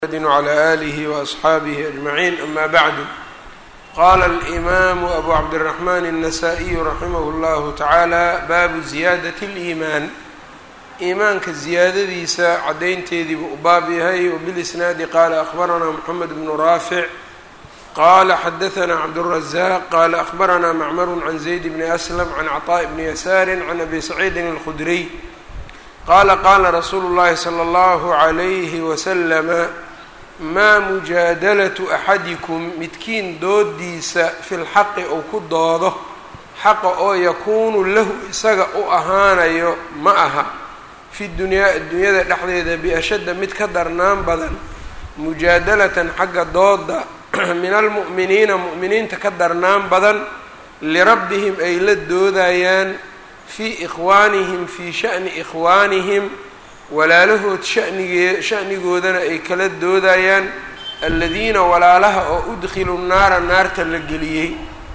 md وعlى آlih وأصxaabih أجمعين أma bعd qala الإmam أbu cabdالرحmn النsائي raximh الlه taعalى baabu زiyaadaة الإimaan iimaanka ziyaadadiisa cadaynteediibuu u baab yahay وبالإsnaadi qala أخbarana mحamed بن raafiع qala xadaثna cabdالرزاq qala أخbarana mcmr عan زayd بn أslم عan cطاء بn yasاr عan abi سacيidi الخdriي qala qala rasuulu اllahi slى اllahu عalayhi waslama maa mujaadalatu axadikum midkiin doodiisa fi lxaqi uu ku doodo xaqa oo yakuunu lahu isaga u ahaanayo ma aha fi dunyaa adduunyada dhexdeeda biashadda mid ka darnaan badan mujaadalatan xagga dooda min almu'miniina mu'miniinta ka darnaan badan lirabbihim ay la doodayaan fii ikhwaanihim fii sha'ni ikhwaanihim walaalahood shanigee shanigoodana ay kala doodayaan aladiina walaalaha oo udkhilu naara naarta la geliyey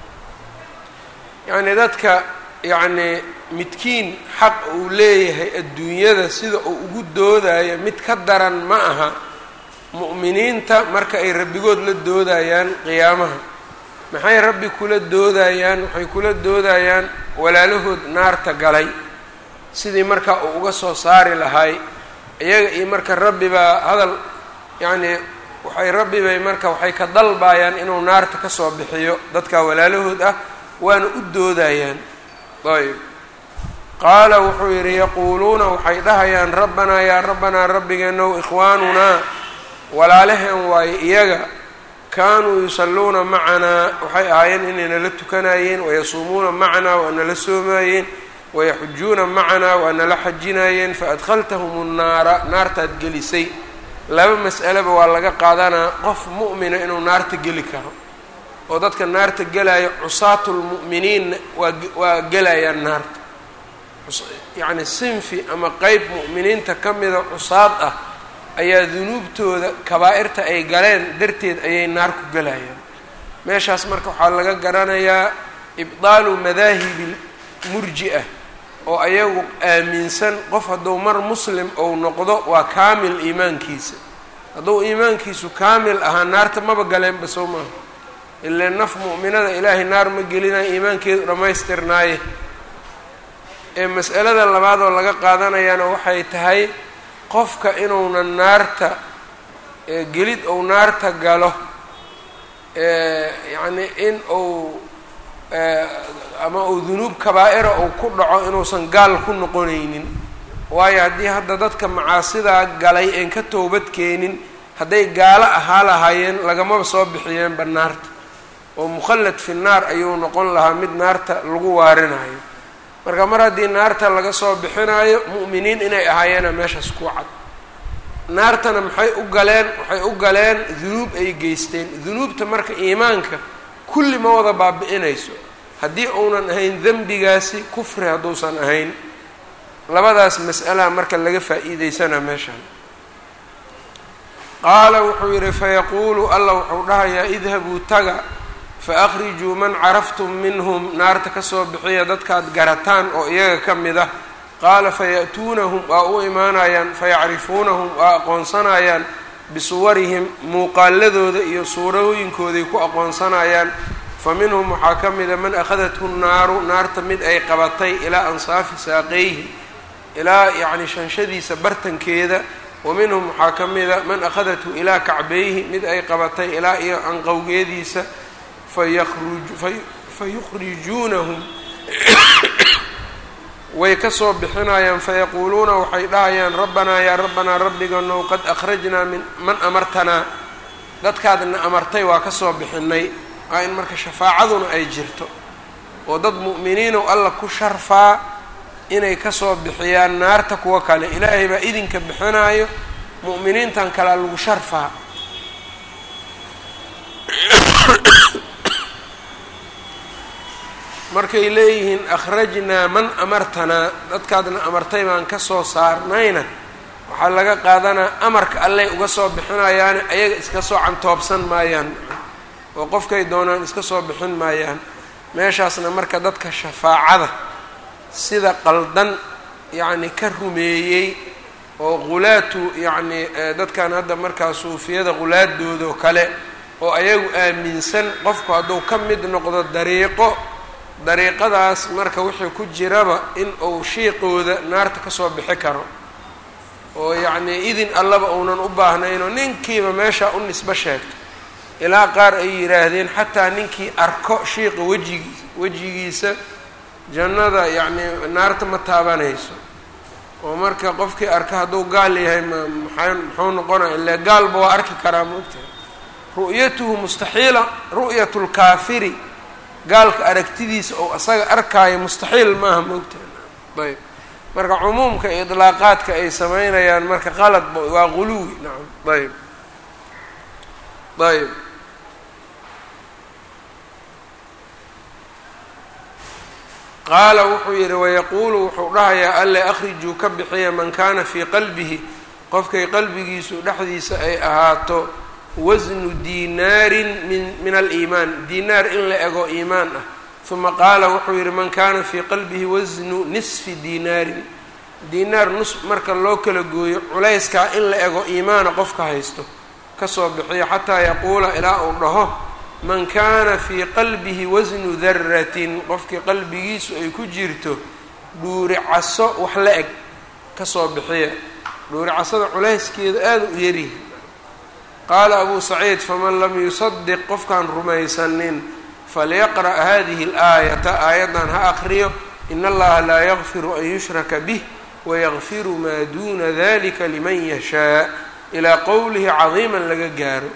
yacnii dadka yacnii midkiin xaq uu leeyahay adduunyada sida uu ugu doodayo mid ka daran ma aha mu'miniinta marka ay rabbigood la doodayaan qiyaamaha maxay rabbi kula doodayaan waxay kula doodayaan walaalahood naarta galay sidii marka uu uga soo saari lahay iyaga iyo marka rabbi baa hadal yacnii waxay rabbi bay marka waxay ka dalbayaan inuu naarta kasoo bixiyo dadka walaalahood ah waana u doodayaan ayb qaala wuxuu yidhi yaquuluuna waxay dhahayaan rabbanaa yaa rabbanaa rabbigeenow ikhwaanunaa walaalaheen waaye iyaga kaanuu yusalluuna macanaa waxay ahaayeen inay nala tukanayeen wayasuumuuna macanaa waa nala soomaayeen wayaxujuuna macanaa waa nala xajinayeen faadkhaltahum nnaara naartaad gelisay laba mas'aleba waa laga qaadanaa qof mu'mina inuu naarta geli karo oo dadka naarta gelaya cusaatu lmu'miniinna waa waa gelayaan naarta yacni sinfi ama qeyb mu'miniinta ka mida cusaad ah ayaa dunuubtooda kabaa'irta ay galeen darteed ayay naar ku gelayaan meeshaas marka waxaa laga garanayaa ibdaalu madaahibi murji-a oo ayagu aaminsan qof hadduu mar muslim ou noqdo waa kaamil iimaankiisa hadduu iimaankiisu kaamil ahaa naarta maba galeenba soo maaha ilaa naf mu'minada ilaahay naar ma gelinayo iimaankeedu dhammaystirnaaye ee mas'alada labaad oo laga qaadanayaana waxay tahay qofka inuunan naarta gelid ou naarta galo yacni in uu ama uu dunuub kabaa'ira uu ku dhaco inuusan gaal ku noqonaynin waayo haddii hadda dadka macaasidaa galay een ka toobad keenin hadday gaalo ahaa lahaayeen lagamaba soo bixiyeenba naarta oo mukhallad fi naar ayuu noqon lahaa mid naarta lagu waarinayo marka mar haddii naarta laga soo bixinayo mu'miniin inay ahaayeena meeshaas ku cad naartana maxay u galeen waxay u galeen dunuub ay geysteen dunuubta marka iimaanka kulli ma wada baabi'inayso haddii uunan ahayn dembigaasi kufri hadduusan ahayn labadaas mas'alaha marka laga faa'iideysanaa meeshaan qaala wuxuu yidhi fayaquulu alla wuxuu dhahayaa idhabuu taga faakrijuu man caraftum minhum naarta kasoo bixiya dadkaad garataan oo iyaga ka mid ah qaala faya'tuunahum waa u imaanayaan fayacrifuunahum waa aqoonsanayaan bisuwarihim muuqaaladooda iyo suurooyinkooday ku aqoonsanayaan fa minhum waxaa ka mida man akhadathu nnaaru naarta mid ay qabatay ilaa ansaafi saaqeyhi ilaa yacni shanshadiisa bartankeeda wa minhum waxaa ka mida man akhadathu ilaa kacbeyhi mid ay qabatay ilaa iyo anqowgeediisa fayukhrijuunahum way kasoo bixinayaan fayaquuluuna waxay dhahayaan rabbanaa yaa rabbanaa rabbiganow qad akhrajnaa min man amartanaa dadkaadna amartay waa kasoo bixinay waa in marka shafaacaduna ay jirto oo dad mu'miniinow alla ku sharfaa inay kasoo bixiyaan naarta kuwa kale ilaahay baa idinka bixinaayo mu'miniintan kalea lagu sharfaa markay leeyihiin akhrajnaa man amartanaa dadkaadna amartay baan kasoo saarnayna waxaa laga qaadanaa amarka alley uga soo bixinayaane ayaga iska soo cantoobsan maayaan oo qofkay doonaan iska soo bixin maayaan meeshaasna marka dadka shafaacada sida qaldan yacni ka rumeeyey oo qulaatu yacni dadkan hadda markaa suufiyada qulaadooda oo kale oo ayagu aaminsan qofku hadduu ka mid noqdo dariiqo dariiqadaas marka wixii ku jiraba in uu shiiqooda naarta kasoo bixi karo oo yacnii idin allaba uunan u baahnaynoo ninkiiba meeshaa u nisbo sheegto ilaa qaar ay yidhaahdeen xataa ninkii arko shiiqa wejigiis wejigiisa jannada yacnii naarta ma taabanayso oo marka qofkii arka hadduu gaal yahay ma maxaa muxuu noqonaya ile gaalba waa arki karaa maogtahay ru'yatuhu mustaxiila ru'yatu lkaafiri gaalka aragtidiisa oo asaga arkaayo mustaxiil maaha maogtahay ayb marka cumuumka iyo idlaaqaadka ay sameynayaan marka qaladba waa quluwi nacam ayb ayb qaala wuxuu yidhi wayaquulu wuxuu dhahayaa alle akhrijuu ka bixiya man kaana fii qalbihi qofkay qalbigiisu dhexdiisa ay ahaato wasnu diinaarin min min aliimaan diinaar in la ego iimaan ah uma qaala wuxuu yidhi man kaana fii qalbihi wasnu nisfi diinaarin diinaar nus marka loo kala gooyo culayskaa in la ego iimaana qofka haysto kasoo bixiyo xataa yaquula ilaa uu dhaho man kaana fii qalbihi wasnu daratin qofkii qalbigiisu ay ku jirto dhuuri caso wax la eg kasoo bixiya dhuuri casada culayskeeda aada u yaryihi qaala abuu saciid faman lam yusadiq qofkaan rumaysanin falyaqra' hadihi alaayata aayaddan ha aqriyo in allaha laa yakfiru an yushraka bih wayakfiru maa duuna dalika liman yashaa ilaa qowlihi cadiiman laga gaaro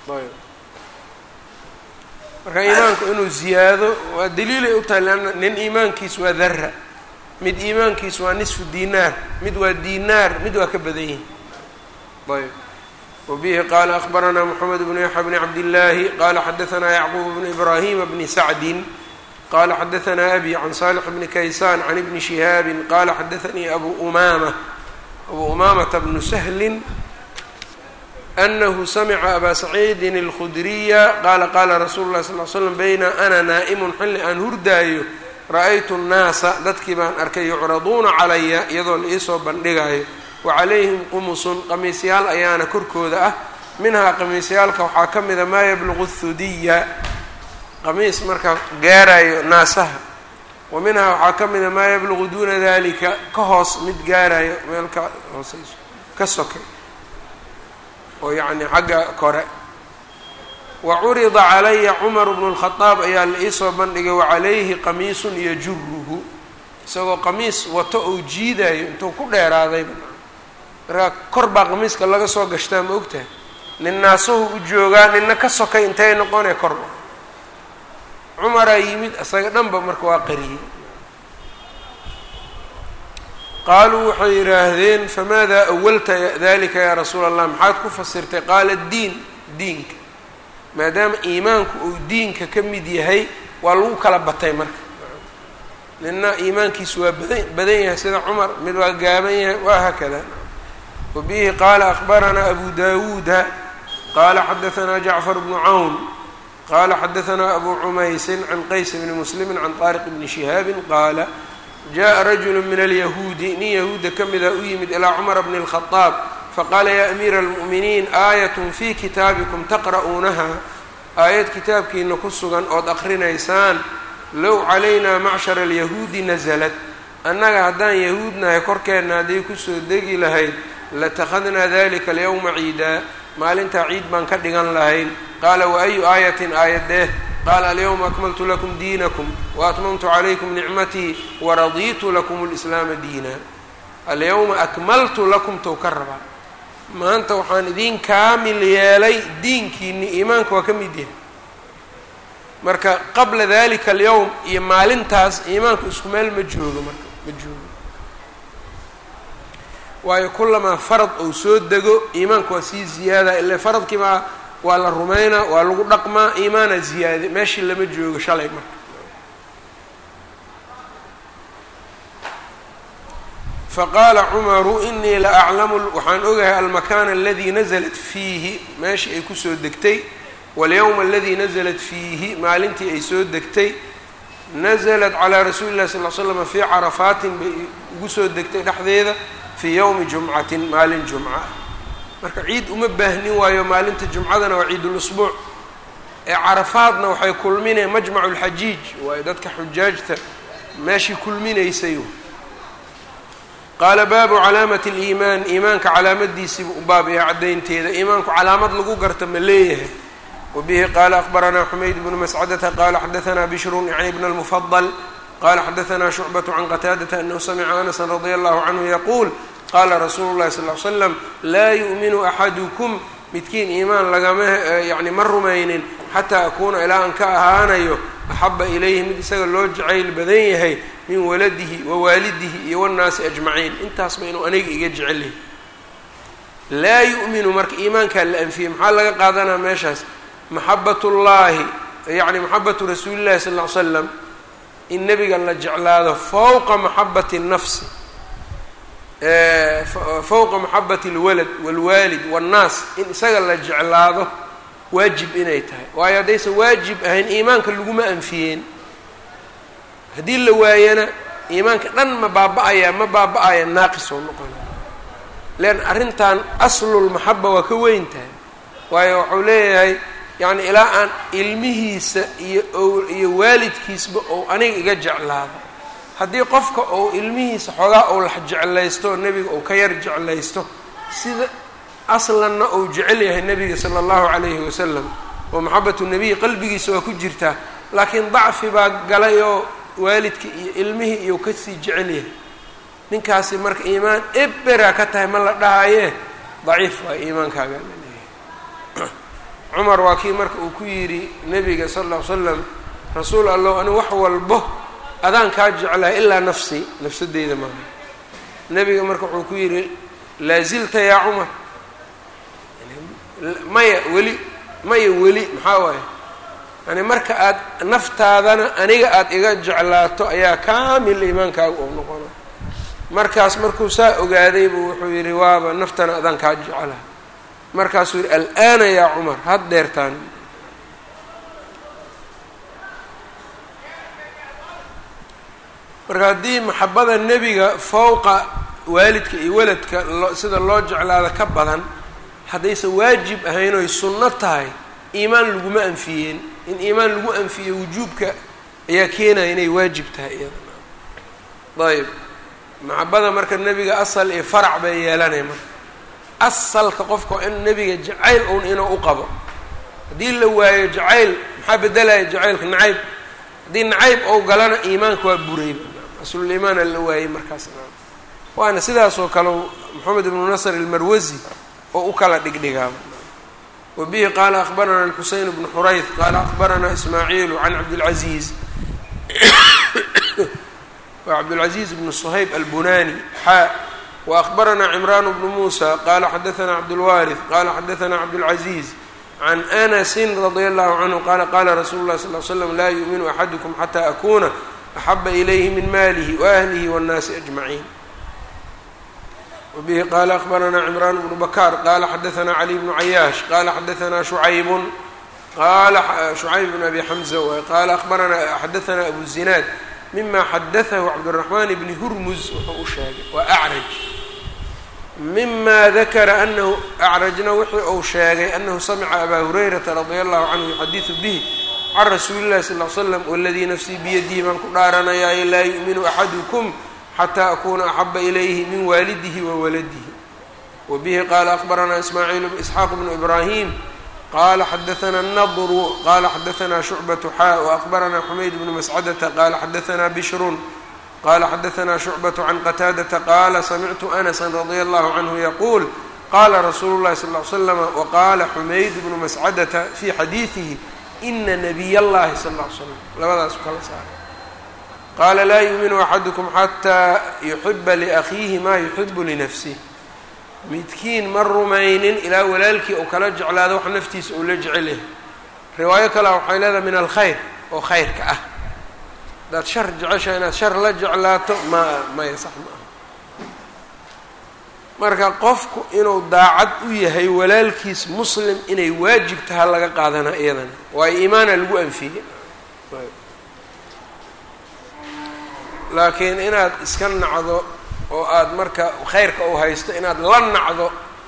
marka iimaanku inuu ziyaado waa daliilay u tahay leanna nin iimaankiis waa dara mid iimaankiis waa nisfu dinaar mid waa dinaar mid waa ka badan yihin ayb wabihi qaala akbaranaa moxamed bnu yaxya bni cabdillaahi qaala xadaanaa yacquub bnu ibraahima bni sacdin qala xadaanaa abi can salix bni kaysaan can ibni shihaabin qala xadaanii abu umaama abu umaamata bnu sahlin anahu samica abaa saciidin اlkhudriya qaala qaala rasuulu lahi sal l slam bayna ana naa'imun xilli aan hurdaayo ra-aytu nnaasa dadkii baan arkay yucraduuna calaya iyadoo la iisoo bandhigayo wa calayhim qumusun qamiisyaal ayaana korkooda ah minhaa qamiisyaalka waxaa ka mida maa yabluqu thudiya qamiis marka gaarayo naasaha wa minhaa waxaa ka mida maa yabluqu duuna dalika ka hoos mid gaarayo meel ka hooseyso ka sokay oo yacni xagga kore wa curida calaya cumaru bnu lkhadaab ayaa la iisoo bandhigay wacalayhi qamiisun yajuruhu isagoo qamiis wato ou jiidayo intuu ku dheeraadayba markaa kor baa qamiiska laga soo gashtaa ma ogtahay nin naasuhu u joogaa ninna ka sokay intay noqonee korba cumaraa yimid isaga dhanba marka waa qariyey qaaluu waxay yidhaahdeen famaada awalta dalika yaa rasuula allah maxaad ku fasirtay qaala diin diinka maadaama iimaanku uu diinka ka mid yahay waa lagu kala batay marka nina iimaankiisu waa badan badan yahay sida cumar mid waa gaaban yahay waa haakada wa bihi qaala akbaranaa abu dawuuda qaala xadaanaa jacfar bnu cawn qaala xadaanaa abu cumaysin can qays bni muslimi can طaariq bni shihaabin qaala jaءa rajulu min alyahuudi nin yahuudda ka mida u yimid ilaa cumara bni اlkhadaab faqaala yaa amiira almu'miniin aayat fii kitaabikum taqra'uunaha aayad kitaabkiina ku sugan ood aqrinaysaan low calaynaa macshara alyahuudi nasalat annaga haddaan yahuudnahay korkeenna hadday kusoo degi lahayd latakhadnaa dalika alyawma ciidaa maalintaa ciid baan ka dhigan lahayn qaala wa ayu aayatin aayadee qaala alyawma akmaltu lakum diinakum waatmamtu calaykum nicmatii waradiitu lakum lislaama diina alyawma akmaltu lakum tow ka rabaa maanta waxaan idiin kaamil yeelay diinkiini iimaanka waa ka mid yahay marka qabla dalika alyawm iyo maalintaas iimaanku isku meel ma joogo marka ma joogo waayo kulamaa farad ou soo dego iimaanka waa sii ziyaada ile faradkiibaa waa la rumaynaa waa lagu dhaqmaa iimaana ziyaade meeshii lama joogo shalay marka faqaala cumaru inii la aclamu waxaan ogahay almakaana aladii nasalat fiihi meeshii ay kusoo degtay walyowma aladii nasalat fiihi maalintii ay soo degtay nasalat calaa rasuuli illahi sal l slam fii carafaatin bay ugu soo degtay dhexdeeda fii yowmi jumcatin maalin jumca marka ciid uma baahnin waayo maalinta jumcadana waa ciidulusbuuc ee carafaadna waxay kulmineen majmacu lxajiij waayo dadka xujaajta meeshii kulminaysay qaala baabu calaamati liimaan iimaanka calaamadiisiibu u baab yahay caddaynteeda iimaanku calaamad lagu garta ma leeyahay wabihi qaala akbaranaa xumayd bnu mascadata qaala xadaanaa bishrun yacni bna lmufadal qala xadaanaa shucbatu can qataadata anahu samica anasan radia allahu canhu yaquul qaala rasuulu llahi sal l slam laa yu'minu axadukum midkiin iimaan lagama yani ma rumaynin xataa akuuna ilaa aan ka ahaanayo axaba ilayhi mid isaga loo jacayl badan yahay min waladihi wa waalidihi iyo wannaasi ajmaciin intaasba inuu aniga iga jecel yahay laa yu'minu marka iimaankaa la anfiyey maxaa laga qaadanaa meeshaas maxabat ullaahi yacni maxabatu rasuuli llahi sal ll ly slam in nebiga la jeclaado fowqa maxabati nafsi fowqa maxabati alwalad waalwaalid waannaas in isaga la jeclaado waajib inay tahay waayo haddaysan waajib ahayn iimaanka laguma anfiyeen haddii la waayana iimaanka dhan ma baaba-ayaa ma baaba-aya naaqis oo noqona lean arrintan aslulmaxaba waa ka weyn tahay waayo waxuu leeyahay yacni ilaa aan ilmihiisa iyo iyo waalidkiisba ou aniga iga jeclaado haddii qofka ou ilmihiisa xoogaa ou lax jeclaysto oo nebiga ou ka yar jeclaysto sida aslanna ou jecel yahay nebiga sala allahu calayhi wasalam oo maxabatu nebiyi qalbigiisa waa ku jirtaa laakiin dacfi baa galay oo waalidka iyo ilmihii iyo kasii jecel yahay ninkaasi marka iimaan ebera ka tahay ma la dhahayee daciif waa iimaankaaga la leeyahay cumar waa kii marka uu ku yidhi nebiga sala alla ly slam rasuul allow ani wax walbo adaan kaa jeclahay ilaa nafsi nafsadeyda maaha nebiga marka wuxuu ku yidhi laazilta yaa cumar maya weli maya weli maxaa waaye yani marka aad naftaadana aniga aada iga jeclaato ayaa kaamil iimaankaaga oo noqona markaas markuu saa ogaaday buu wuxuu yidhi waaba naftana adaan kaa jeclaha markaasuu yidhi al'aana yaa cumar had dheertaan marka haddii maxabada nebiga fowqa waalidka iyo waladka lo sida loo jeclaada ka badan haddaysan waajib ahayn oy sunno tahay iimaan laguma anfiyeen in iimaan lagu anfiyo wujuubka ayaa keenaya inay waajib tahay iyada ayb maxabada marka nebiga asal iyo farac bay yeelanay marka asalka qofka in nebiga jacayl uun inuu u qabo haddii la waayo jacayl maxaa bedelaya jacaylka nacayb haddii nacayb ou galana iimaanka waa burayba asluliimaana la waayey markaas waana sidaasoo kale moxamed ibnu nasr ilmarwasi oo u kala dhigdhigaaba wa bihi qaala akbarana alxuseyn bnu xurayth qaala akbarana ismaaciilu can cabdilcaziiz wa cabdilcaziiz bnu suhayb albunani xaa wa akbaranaa cimraan bnu muusa qaala xadaana cabdulwaarith qaala xadaana cabdulcaziiz can anasin radia allahu canhu qaala qaala rasuulu llahi sal l slam laa yuuminu axadukum xataa akuna axaba ilayhi min maalihi waahlihi waannaasi ajmaciin wbihi qala akbaranaa cimraan bnu bakaar qala xadaanaa cali bnu cayaash qala xadaanaa shucaybun qala shucayb bn abi xamza waay qala abaranaa xadaanaa abu zinaad mima xadaahu cabdiraxmaan bni hurmuz wuxuu u sheegay waa acraj mima dakara anahu acrajna wixii uu sheegay anahu samica abaa hurayrata radia allahu canhu yuxadidu bihi can rasuuli llahi sal l slam waladii nafsii biyadihi baan ku dhaaranayaayo laa yu'minu axadukum xataa akuna axaba ilayhi min waalidihi wa waladihi wa bihi qaala akbaranaa ismaaciil isxaaq bnu ibraahim qala xadaana nadru qala xadaanaa shucbatu xaa waakbaranaa xumayd bnu mascadata qala xadaanaa bishrun qala xadaanaa shucbatu can qataadata qaala samictu anasa radia allahu canhu yaquul qala rasuulu llahi sal l slama waqaala xumayd bnu mascadata fi xadiidihi ina nabiy allahi sal l slam labadaas kala saaray qaala laa yuuminu axadukum xataa yuxiba liakhiihi maa yuxibu linafsih midkiin ma rumaynin ilaa walaalkii uu kala jeclaado wax naftiisa uu la jecel yahay riwaayo kalea waxay leedahay min alkhayr oo khayrka ah haddaad shar jecesha inaad shar la jeclaato ma maya sax ma aha marka qofku inuu daacad u yahay walaalkiis muslim inay waajib taha laga qaadanaa iyadana waayo iimaana lagu anfiyey laakiin inaad iska nacdo oo aada marka khayrka uu haysto inaad la nacdo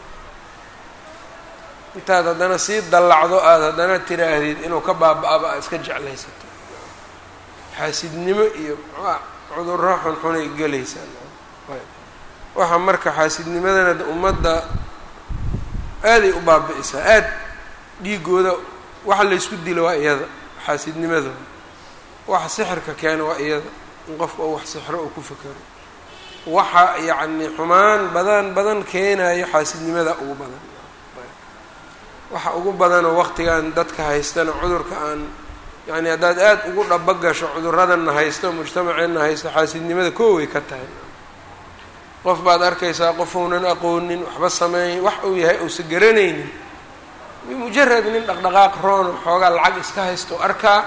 intaad haddana sii dallacdo aada haddana tiraahdid inuu ka baaba-aba aad iska jeclaysato xaasidnimo iyo cudurro xunxunay gelaysaa waxaa marka xaasidnimadana ummadda aaday u baabi-isaa aad dhiigooda waxa laysku dilo waa iyada xaasidnimada waxa sixirka keena waa iyada in qofka uu wax sixro uu ku fekero waxa yacni xumaan badan badan keenayo xaasidnimada ugu badan waxa ugu badanoo waqtigan dadka haystana cudurka aan yacni haddaad aada ugu dhaba gasho cuduradanna haysto mujtamaceenna haysto xaasidnimada kooway ka tahay qof baad arkaysaa qofuunan aqoonin waxba sameyn wax uu yahay uusa garanaynin bimujarad nin dhaqdhaqaaq roono xoogaa lacag iska haysto arkaa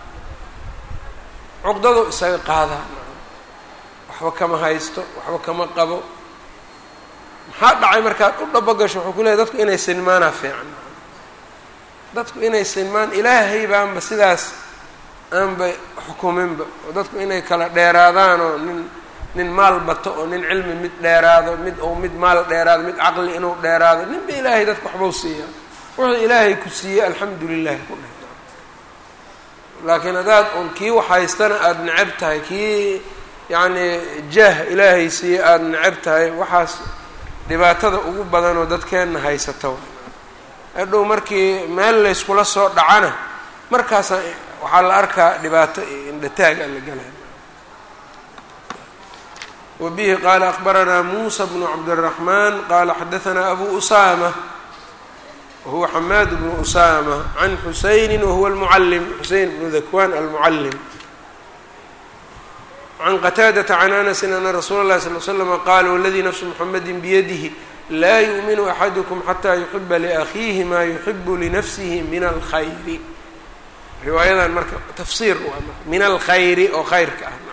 cuqdado isaga qaadaa waxba kama haysto waxba kama qabo maxaa dhacay markaad u dhaba gasho wuxuu ku leehay dadku inay sinmaanaa fiican dadku inay sinmaan ilaahay baanba sidaas aanba xukuminba oo dadku inay kala dheeraadaan oo nin nin maal bato oo nin cilmi mid dheeraado mid ou mid maal dheeraado mid caqli inuu dheeraado ninba ilaahay dadka waxbau siiya wuxuu ilaahay ku siiyey alxamdu lilahi ku dheh laakiin haddaad un kii wax haystana aada necab tahay kii yacni jaah ilaahay siiyey aada necab tahay waxaas dhibaatada ugu badanoo dadkeenna haysata hadhow markii meel layskula soo dhacana markaasa waxaa la arkaa dhibaato iyo indhataaga la galay wa bihi qaala akbaranaa muusa bnu cabdiraxmaan qaala xadahanaa abu usaama wahuwa xamaad bnu usaama can xusayni wahuwa almucalim xuseyn bnu dakwan almucalim can qataadata can anasin ana rasuula اllahi sal l slama qaala waladii nafsu muxamadi biyadihi laa yu'minu axadukum xataa yuxiba liakhiihi maa yuxibu linafsihi min alkhayri riwaayadan marka tafsiir waa marka min alkhayri oo khayrka ah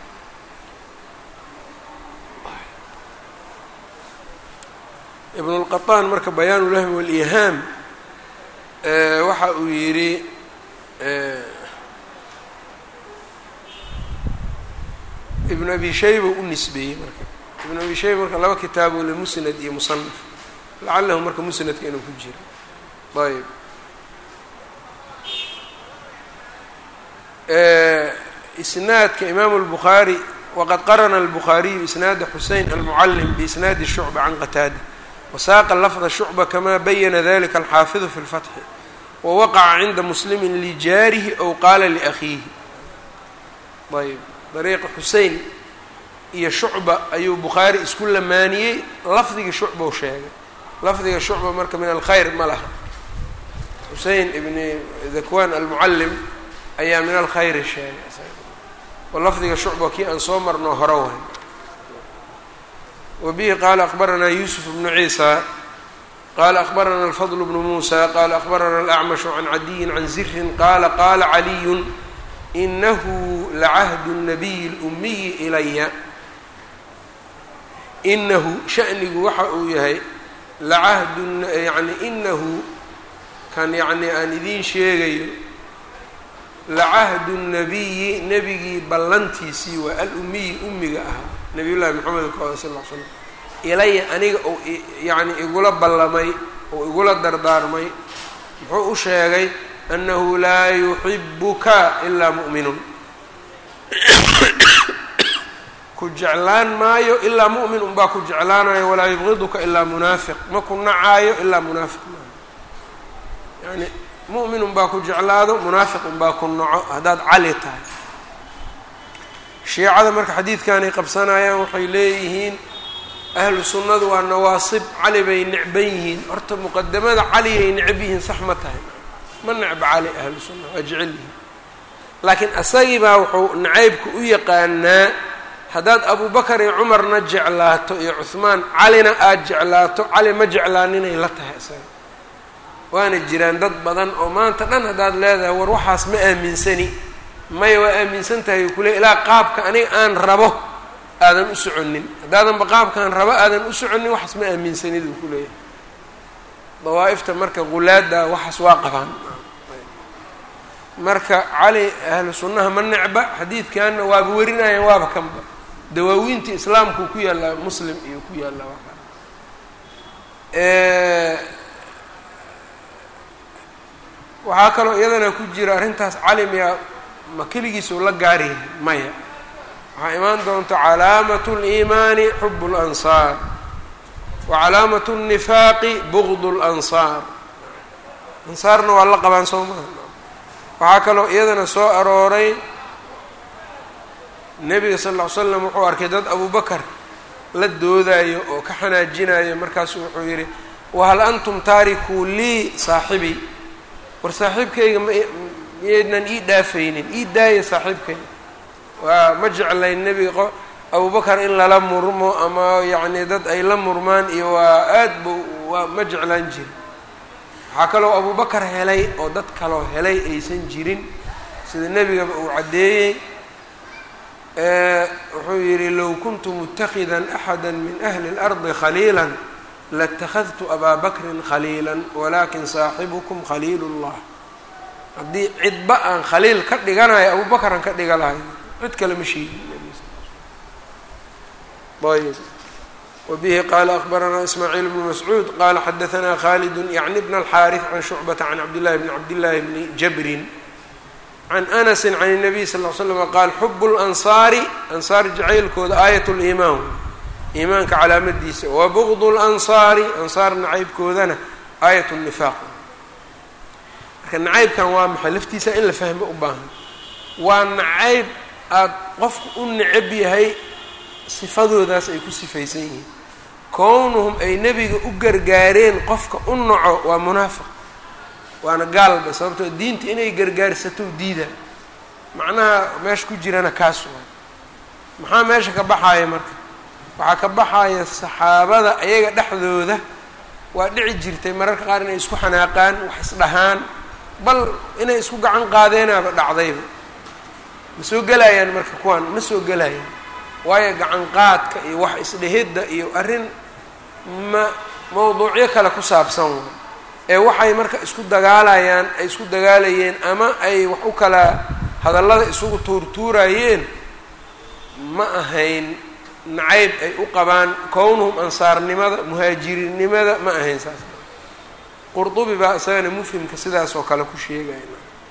ibn اlqaطaan marka bayaan ulahmi wاlihaam waxa uu yidhi ibn abi shayba u nisbeeyey marka ibn abi shayba marka laba kitaabo le musnad iyo musanaf lacalahu marka musnadka inuu ku jiro ayb isnaadka imaamu اlbukhaari waqad qarana اlbukhaariyu isnaada xusein almucalim biisnaadi shucba can qataada wasaaqa lafda shucba kama bayana dalika alxaafidu fi اlfatxi wawaqaca cinda muslimi lijaarihi ow qaala liakhiihi ayb dariiqa xusein iyo shucba ayuu bukhaari isku lamaaniyey lafdiga shucba u sheegay lafdiga shucba marka min alkhayr ma laha xusein ibni dakwan almucalim ayaa min alkhayri sheegay oo lafdiga shucba kii aan soo marno hore waay wa bihi qaala akbaranaa yuusuf bnu ciisa qaala akbarana alfadl bnu muusa qaala akbarana alacmashu can cadiyin can zirin qaala qaala caliyun inahu lacahdu nabiyi اlumiyi ilaya inahu shanigu waxa uu yahay lacahdu yani inahu kan yacni aan idiin sheegayo lacahdu nabiyi nebigii ballantiisii waa alumiyi umiga ahaa nabiy llahi moxamed ka sal l slam ilaya aniga uu yani igula ballamay oo igula dardaarmay muxuu u sheegay anahu laa yuxibuka ilaa mu'minun ku jeclaan maayo ilaa mu'min unbaa ku jeclaanayo walaa yubqiduka ilaa munaafiq ma ku nacaayo ilaa munaafiq maayo yani mu'min unbaa ku jeclaado munaafiq unbaa ku naco haddaad cali tahay shiicada marka xadiidkanay qabsanayaan waxay leeyihiin ahlu sunnadu waa nawaasib cali bay necban yihiin horta muqadamada caliyay necab yihiin sax ma tahay ma necba cali ahlu sunna waa jecel yihiin laakiin asagii baa wuxuu nacaybka u yaqaanaa haddaad abubakar iyo cumarna jeclaato iyo cuhmaan calina aada jeclaato cali ma jeclaaninay la tahay isaga waana jiraan dad badan oo maanta dhan haddaad leedahay war waxaas ma aaminsani maya waa aaminsan tahay kule ilaa qaabka aniga aan rabo aadan u soconin haddaadanba qaabkaan rabo aadan u soconin waxaas ma aaminsanid uu ku leeyahay dawaa'ifta marka gulaada waxaas waa qabaan marka cali ahlu sunnaha ma necba xadiidkanna waaba werinayaan waaba kanba dawaawiinta islaamkuu ku yaallaa muslim iyo ku yaallaa waa waxaa kaloo iyadana ku jira arrintaas calimiya ma keligiisuu la gaaryahay maya waxaa imaan doonta calaamatu اliimaani xub اlansaar wa calaamatu الnifaaqi bugd اlansaar ansaarna waa la qabaan soo maha waxaa kaloo iyadana soo arooray nebiga sal ll ly slam wuxuu arkay dad abubakar la doodayo oo ka xanaajinayo markaasu wuxuu yidhi wahal antum taarikuu lii saaxibii war saaxiibkayga ma miyaydnan ii dhaafaynin ii daaya saaxiibkayga waa ma jeclayn nebiga abubakar in lala murmo ama yacni dad ay la murmaan iyo waa aad bu waa ma jeclaan jirin waxaa kaloo abubakar helay oo dad kaloo helay aysan jirin sida nebigaba uu caddeeyey wuxuu yidhi low kuntu mutakida axada min ahli اlardi khaliila latakhadtu abaa bakrin khaliila walakin saaxibukum khaliil اllah haddii cidba aan khaliil ka dhiganayo abubakaran ka dhiga lahay cid kale ma sheegin ayb wbihi qala akbaranaa ismaaciil bnu mascuud qala xadaanaa khalidu yacni bna alxaariث can shucbata can cabdillahi bni cabdillahi bni jabrin can anasi can الnabiy sal l slm qaal xub اlansaari ansaar jacaylkooda aayat liimaan iimaanka calaamadiisa wa bugd اlansaari ansaar nacaybkoodana aayat nifaaq marka nacaybkan waa maxay laftiisa in la fahmo u baahan waa nacayb aada qofku u necab yahay sifadoodaas ay ku sifaysan yihiin kownuhum ay nebiga u gargaareen qofka u naco waa munaafiq waana gaalba sababtoo diinta inay gargaarsato diida macnaha meesha ku jirana kaas waa maxaa meesha ka baxaaya marka waxaa ka baxaya saxaabada ayaga dhexdooda waa dhici jirtay mararka qaar inay isku xanaaqaan wax isdhahaan bal inay isku gacan qaadeenaaba dhacdayba ma soo gelayaan marka kuwaan ma soo gelayaan waayo gacan qaadka iyo wax isdhehidda iyo arrin ma mawduucyo kale ku saabsan wa ee waxay marka isku dagaalayaan ay isku dagaalayeen ama ay wax u kala hadallada isugu tuurtuurayeen ma ahayn nacayb ay u qabaan kownuhum ansaarnimada muhaajirinnimada ma ahayn saas qurdubi baa isagana mufhimka sidaas oo kale ku sheegaya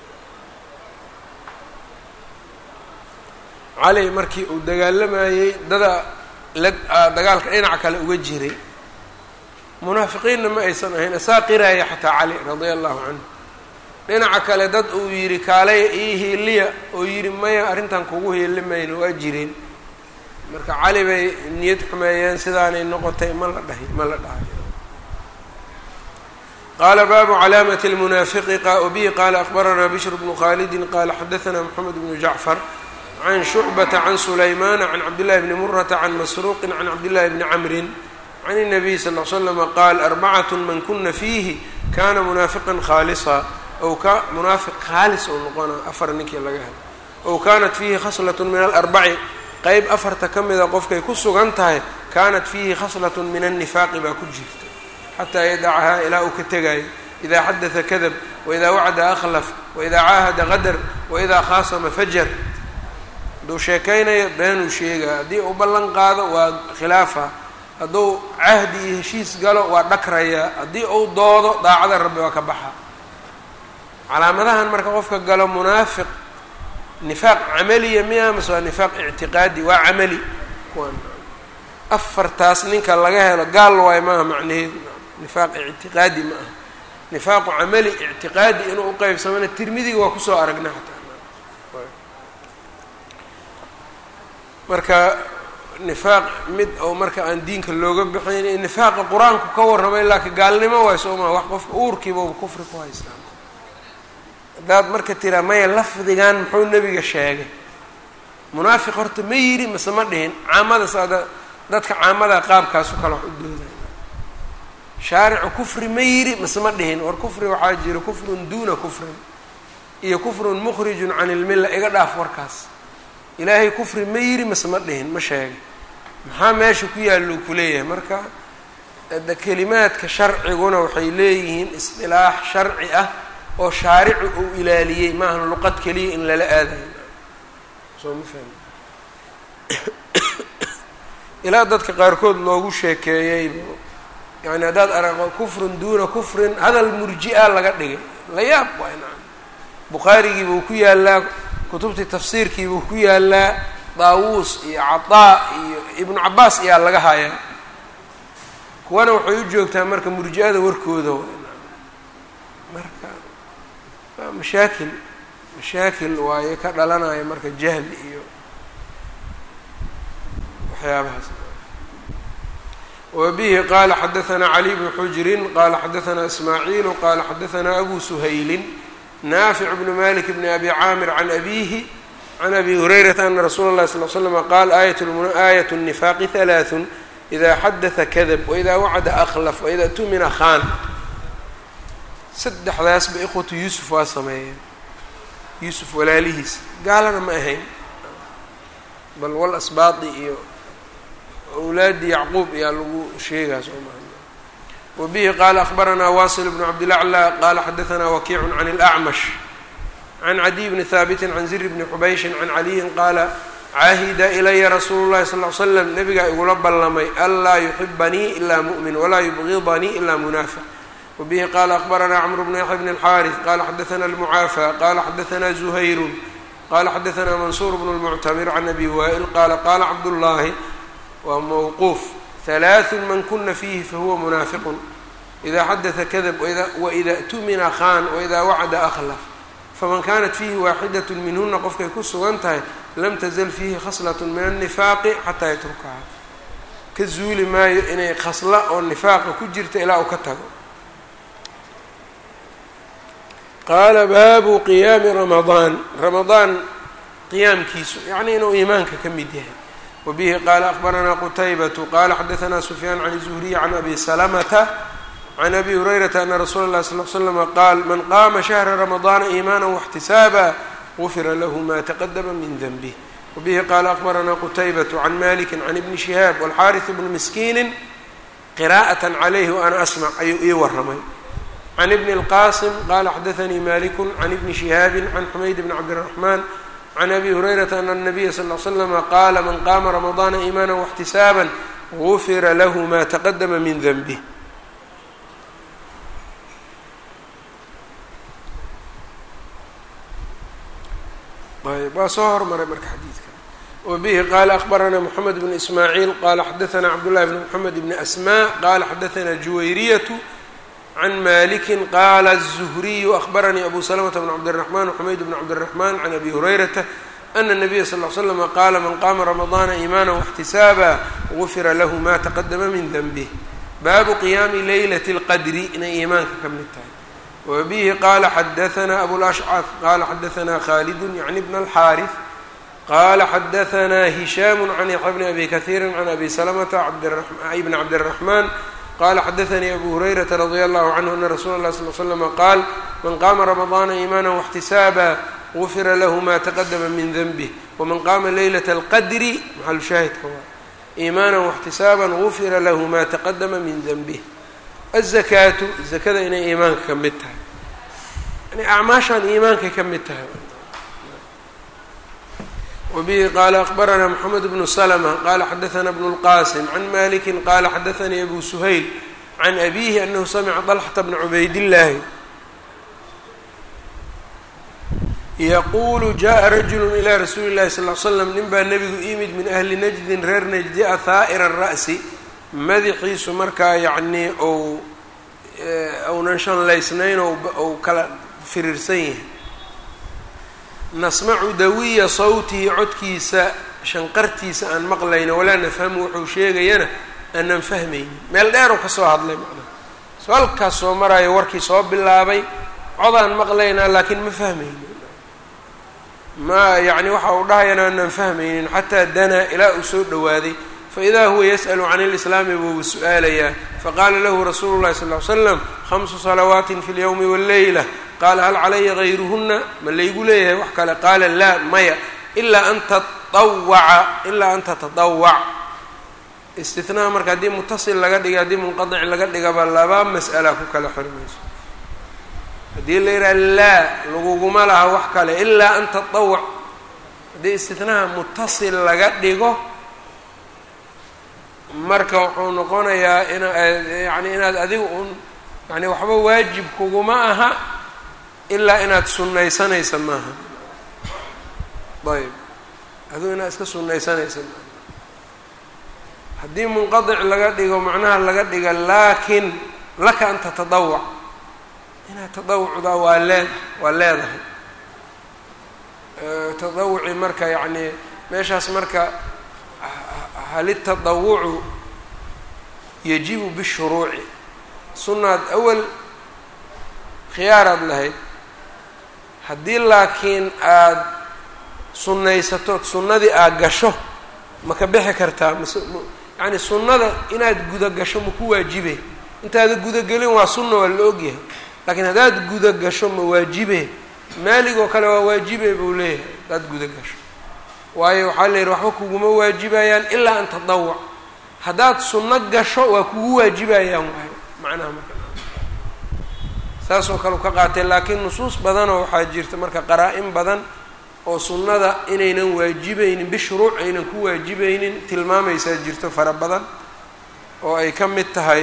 cali markii uu dagaalamayey dada la dagaalka dhinaca kale uga jiray munaafiqiinna ma aysan ahayn asaa qiraaya xataa cali radia allahu canhu dhinaca kale dad uu yidhi kaalaya ii hiiliya oo yidhi maya arrintan kugu hiili mayno waa jireen marka cali bay niyad xumeeyeen sidaanay noqotay ma la dhahay ma la dhahay qala baabu calaamati lmunaafiqi bihi qala akbaranaa bishr bnu khalidi qala xadaanaa moxamed bnu jacfar can shucbata can sulaymana can cabdillahi bni murata can masruuqin can cabdillahi bni camrin can الnabiy sal l slama qaal arbacat man kuna fiihi kana munaafiqan khaalisa ow ka munaafiq khaalis ou noqona afar ninkii laga helo ow kanat fiihi khaslat min alarbaci qeyb afarta ka mida qofkay ku sugan tahay kanat fiihi khaslat min annifaaqi baa ku jirta xataa yadacahaa ilaa uu ka tegayo ida xadata kadab waida wacda akhlaf waida caahada qadar waida khaasama fajar hadduu sheekaynayo beenuu sheegaa haddii uu ballan qaado waa khilaafa hadduu cahdi iyo heshiis galo waa dhakrayaa haddii uu doodo daacada rabbi waa ka baxa calaamadahan marka qofka galo munaafiq nifaaq camaliya miya mase waa nifaaq ictiqaadi waa camali kuwan afartaas ninka laga helo gaal waayo maaha macnaheedu nifaaq ictiqaadi ma aha nifaaqu camali ictiqaadi inuu uqeybsamana tirmidiga waa kusoo aragna xataa marka nifaaq mid oo marka aan diinka looga bixayn nifaaqa qur-aanku ka warramay laakiin gaalnimo waay soo maa wax qofka uurkiibaba kufri ku haystaa haddaad marka tiraa maya lafdigan muxuu nebiga sheegay munaafiq horta ma yidhi mase ma dhihin caamada saada dadka caamada qaabkaasu kale wax u dooday shaaricu kufri ma yidhi mase ma dhihin war kufri waxaa jira kufrun duuna kufrin iyo kufrun mukhrijun can ilmilla iga dhaaf warkaas ilaahay kufri ma yidhi mase ma dhihin ma sheegay maxaa meesha ku yaallou kuleeyahay marka de kelimaadka sharciguna waxay leeyihiin isdilaax sharci ah oo shaaricu uu ilaaliyey maahan luqad keliya in lala aadayo soo ma fahmi ilaa dadka qaarkood loogu sheekeeyey yani haddaad araqo kufrun duuna kufrin hadal murji-a laga dhigay la yaab waa nacam bukhaarigii buu ku yaalaa kutubtii tafsiirkii buu ku yaalaa daawuus iyo cataa iyo ibnu cabaas ayaa laga hayaa kuwana waxay u joogtaa marka murji-ada warkooda marka waa mashaakil mashaakil waayo ka dhalanaya marka jahli iyo waxyaabahaas wbihi qala xadaثna cli bnu xujrin qala xadaثna ismaaciilu qala xadaثna abu suhaylin naafic bnu malik bni abi caamir can abihi can abi hurayrata ana rasuula اlahi sal l slm qaal aayat الnifaaqi ثalaaثun ida xadaثa kadab waida wacada aklaf waida tumina khan saddexdaasba ikhwatu yuusuf waa sameeyeen yuusuf walaalihiis gaalana ma ahayn bal wal asbaadi iyo awlaadi yacquub ayaa lagu sheegaa soo maa wabihi qaala akbaranaa wasil bnu cabdilaclى qala xadaثna wakiicu can اlأcmash can cadiy bni haabiti can zir bni xubayshin can caliyin qaala caahida ilaya rasuulu llahi sal l slam nabigaa igula ballamay anlaa yuxibanii ila mu'min walaa yubgidanii ila munaafiq wabihi qaala akbaranaa cmr bnu yaxya bn اlxaariث qala xadaثna اlmucaafa qala xadaثna zuhayru qala xadaثna mansuur bnu اlmuctamir can abi waa'il qala qala cabdullaahi waa mawquuf halaaثun man kuna fiihi fahuwa munaafiqun ida xadaثa kadab waida tumina khan waida wacada akhlaf faman kanat fiihi waaxidaة minhuna qofkay ku sugan tahay lam tazal fiihi khaslaة min الnifaaqi xataa yatrukaha ka zuuli maayo inay khasla oo nifaaqa ku jirta ilaa uu ka tago qaala baabu qiyaami ramadaan ramadaan qiyaamkiisu yacni inuu iimaanka ka mid yahay wbihi qala akbaranaa qutaybatu qala xadaثna sufyaan can zuhriy can abi salamata can abi hurayrata ana rasuula اlahi sal l slama qaal man qaama shahra ramadaana iimaana واxtisaaba gufira lahu ma taqadama min denbih wabihi qala akbaranaa qutaybatu can maliki can ibni shihaab walxariث bni miskiini qira'aة calayhi waana asmac ayuu ii waramay can ibni اlqasim qala xadaثanii maliku can ibni shihaabi can xumayd bni cabdالraxman can abi hurayrata ana الnabiya sal ly slama qaala man qaama ramadaana iimaana واxtisaaba gufira lahu ma taqadama min denbih ayb waa soo hormaray marka xadiidka wabihi qaala akbaranaa mxamed bn ismaaciil qala xadaثna cabdullahi bn mxamed bni asma qala xadaثna juwayriyatu can maliki qala الzuhriyu akbaranii abu slmta bn cabdالرaحman wxumayd bn cabdالرaحman can abi hurayrata ana الnabiya sal ly slama qaala man qaama ramadaana iimaana واxtisaaba gufira lahu ma taqadama min denbih baabu qiyaami leylat اlqadri inay iimaanka ka mid tahay wabihi qala xadaثna abulashcaf qala xadaثna khalidu yعni bn اlxaariث qala xadaثna hishaam can yaxya bni abi kahiiri can abi slmta bn cabdالرaحman qala xadaثnii abu hurayrata radi allahu canhu ana rasuula اlah sal slama qaal man qaama ramadaana iimaana واxtisaaba gufira lahu ma taqadama min denbih waman qaama leylat اlqadri maxalu shaahidka waa iimaana واxtisaaba gufira lahu ma taqadama min denbih الzakaatu zakada inay iimaanka ka mid tahay yani acmaashaan iimaankay ka mid tahay wbihi qala akbarana mxamed bnu slma qala xadaثna bn اlqasim can maliki qala xadaثanii abu suhayl can abihi anahu samca طlxata bna cubaydillaahi yaqulu jaءa rajulu ilى rasuuli اlahi sal ly slam nin baa nebigu imid min ahli najdin reer najdi a haa'ira ra'si madaxiisu markaa yacnii ou ounan shanlaysnayn ou kala firiirsan yahay nasmacu dawiya sawtihi codkiisa shanqartiisa aan maqlayno walaa nafhamu wuxuu sheegayana aanan fahmaynin meel dheeroo kasoo hadlay macnaha so halkaas soo maraayo warkii soo bilaabay codaan maqlaynaa laakiin ma fahmaynin ma yacni waxa uu dhahayana aanan fahmaynin xataa danaa ilaa uu soo dhowaaday faidaa huwa yas'lu can ilislaami buuba su-aalayaa faqaala lahu rasuulu llahi sal ly slam khamsu salawaatin fi lyowmi walleyla qaala hal calaya gayruhuna ma laygu leeyahay wax kale qaala laa maya ilaa an tatawaca ilaa an tatadawac istinaha marka haddii mutasil laga dhiga haddii munqadic laga dhigaba laba mas'ala ku kala xormayso haddii la yidhaha laa laguguma laha wax kale ilaa an tatawac haddii istinaha mutasil laga dhigo marka wuxuu noqonayaa ina yani inaad adiga un yani waxba waajib kuguma aha ilaa inaad sunnaysanaysa maaha ayb adigu inaad iska sunnaysanaysa maaha haddii munqadic laga dhigo macnaha laga dhiga laakin laka an tatadawac inaad tadawucdaa waa lee waa leedahay tadawuci marka yacni meeshaas marka hal itadawucu yajibu bishuruuci sunnaad awal khiyaaraad lahayd haddii laakiin aada sunnaysatood sunnadii aad gasho ma ka bixi kartaa mase yacni sunnada inaad guda gasho ma ku waajibe intaada gudagelin waa sunna waa la ogyahay laakiin haddaad guda gasho ma waajibe maalig oo kale waa waajibe buu leeyahay haddaad guda gasho waayo waxaa la yidhi waxba kuguma waajibayaan ilaa an tadawuc haddaad sunno gasho waa kugu waajibayaan waayo macnaha marka saasoo kale u ka qaatay laakiin nusuus badanoo waxaa jirta marka qaraa-in badan oo sunnada inaynan waajibaynin bishruuc aynan ku waajibaynin tilmaamaysaa jirto fara badan oo ay ka mid tahay